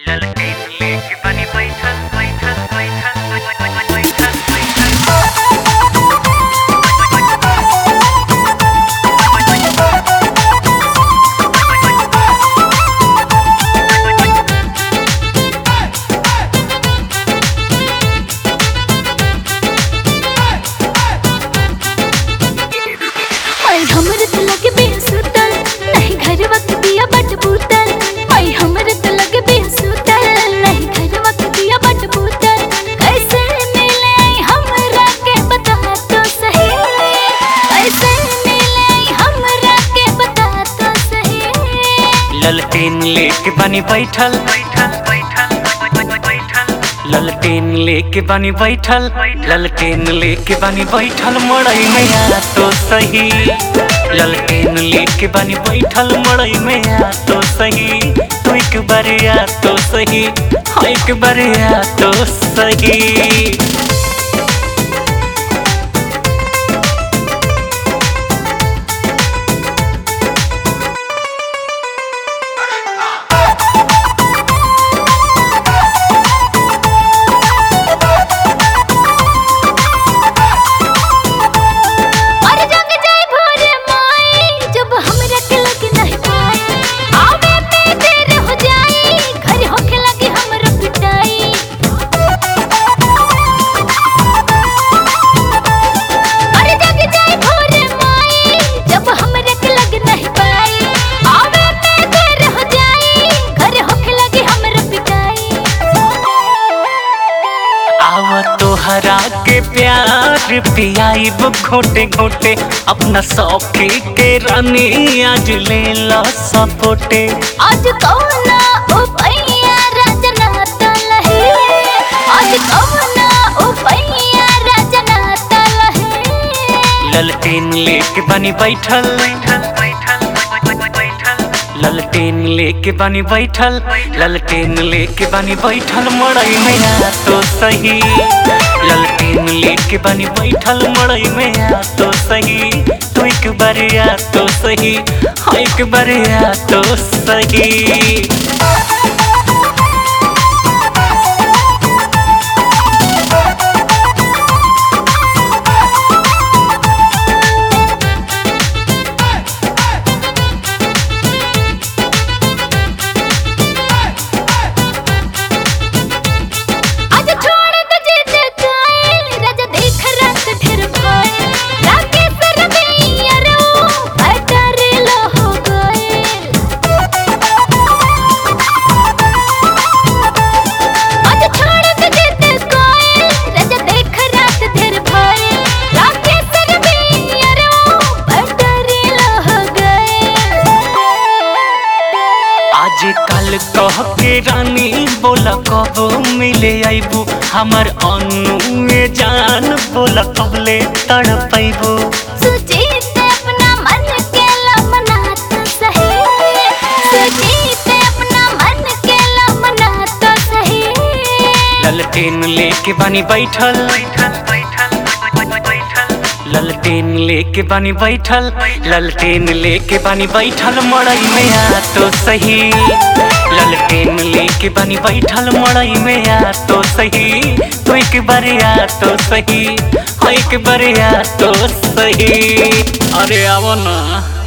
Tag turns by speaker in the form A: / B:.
A: ललके लेके बनी बैठल बैठल बैठल बैठल बैठल
B: आई हमरे त लगे बेसुतल नहीं घर वक्त दिया बट बूतल आई हमरे त लगे बेसुतल नहीं घर वक्त दिया बट बूतल कैसे मिले आई हमरा के बता तो सही कैसे मिले आई हमरा के बता तो सही
A: ललटेन लेके बनी बैठल बैठल बैठल बैठल ललटेन लेके बनी बैठल ललटेन लेके बनी बैठल मड़ई में आ तो सही ललटेन लेके बनी बैठल मड़ई में आ तो सही तू एक बार आ तो सही हाँ एक बार आ तो सही
B: और जग जाए भोर माई जब हमरा के लगे नहीं पाए आवे में देर हो जाई घर होके लगे हमरा पिटाई और जग जाए भोर माई जब हमरा के लगे नहीं पाए आवे में देर हो जाई घर होके लगे हमरा पिटाई
A: आव तोहरा के प्यार पियाइब घोटे घोटे अपना सौखी के रानी आज ले लो सपोटे
B: आज कौना उपैया रजना तलहे आज कौना उपैया रजना तलहे
A: ललटेन लेके बनी बैठल ललटेन लेके बनी बैठल ललटेन लेके बनी बैठल मड़ई में आ तो सही ललटेन लेके बनी बैठल मड़ई में आ तो सही तू एक बार आ तो सही हाँ एक बार आ तो सही
B: आज छोड़ दे जिद कायल राजा देख रंग ढेर भाई राके सर गैया रो बैटर लो हो गए आज छोड़ दे जिद कायल राजा देख रात ढेर भाई राके सर गैया रो बैटर लो हो गए
A: आज कल कह के रानी बोला कब मिले आईबू हमर अनु में जान बोला कब ले तड़ पैबू
B: सुजीत अपना मन के लमनात सही सुजीत अपना मन के लमनात सही
A: ललटेन लेके बनी बैठल ललटेन लेके बनी बैठल ललटेन लेके बनी बैठल मड़ई में आ तो सही ललटेन लेके बनी बैठल मड़ई में आ तो सही तू एक बार आ तो सही हाँ एक बार आ तो सही अरे आवो ना